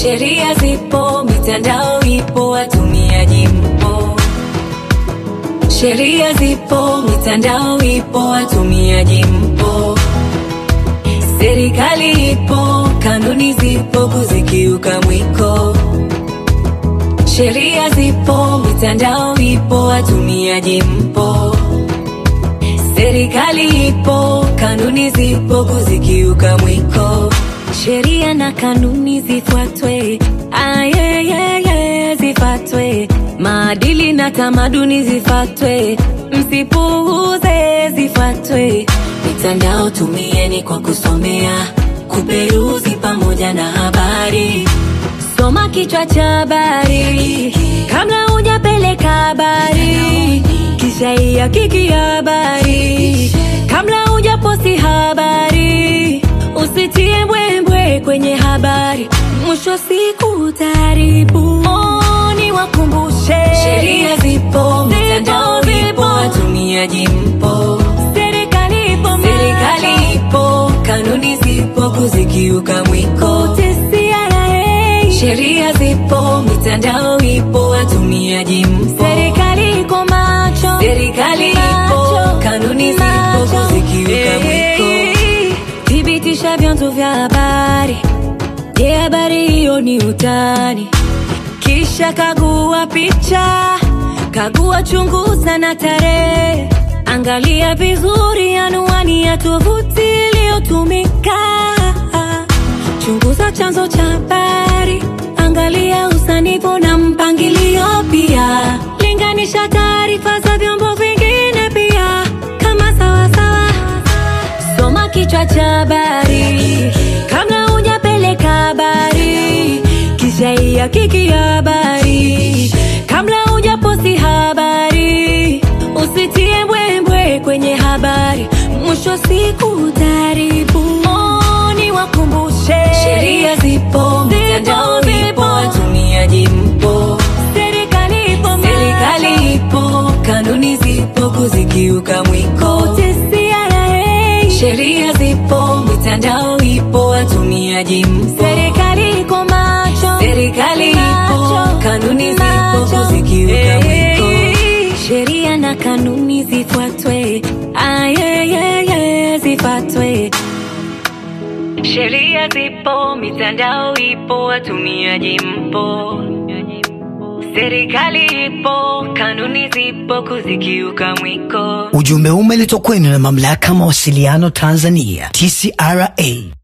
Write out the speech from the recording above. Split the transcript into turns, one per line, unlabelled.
Sheria zipo, mitandao ipo, watumiaji mpo. Sheria zipo, mitandao ipo, watumiaji mpo. Serikali ipo, kanuni zipo, kuzikiuka mwiko. Sheria zipo, mitandao ipo, watumiaji mpo. Serikali ipo, kanuni zipo, kuzikiuka mwiko. Sheria na kanuni zifuatwe, ayeyeye zifuatwe. Maadili na tamaduni zifuatwe, msipuuze zifuatwe. Mitandao tumieni kwa kusomea, kuperuzi pamoja na habari. Soma kichwa cha habari kabla hujapeleka habari, kisha ihakiki habari kabla hujaposti habari. Usitie mbwembwe kwenye habari, mwisho siku utaharibu. Oh, niwakumbushe sheria zipo, mitandao ipo, watumiaji mpo. Serikali ipo, serikali ipo, kanuni zipo, kuzikiuka mwiko. Sheria zipo, mitandao ipo, watumiaji mpo. Serikali iko macho, serikali ipo, kanuni zipo, kuzikiuka mwiko. Thibitisha vyanzo vya habari. Je, habari hiyo ni utani? Kisha kagua picha, kagua, chunguza na tarehe. Angalia vizuri anwani ya tovuti iliyotumika. Chunguza chanzo cha habari, angalia usanifu na mpangilio pia. Linganisha taarifa za vyombo vingine pia, kama sawasawa. Soma kichwa cha habari kabla hujapeleka habari, kisha ihakiki habari kabla hujaposti habari. Usitie mbwembwe kwenye habari, mwisho siku utaharibu. Oh, niwakumbushe sheria zipo, mitandao ipo, watumiaji mpo. Serikali ipo, serikali ipo, kanuni zipo, kuzikiuka mwiko. Sheria zipo, mitandao ipo, watumiaji mpo. Serikali iko macho, serikali ipo, kanuni zipo, kuzikiuka mwiko. Sheria na kanuni zifuatwe, ayeyeye zifuatwe. Sheria zipo, mitandao ipo, watumiaji mpo. Serikali ipo, kanuni zipo, kuzikiuka mwiko.
Ujumbe umeletwa kwenu na mamlaka ya mawasiliano Tanzania, TCRA.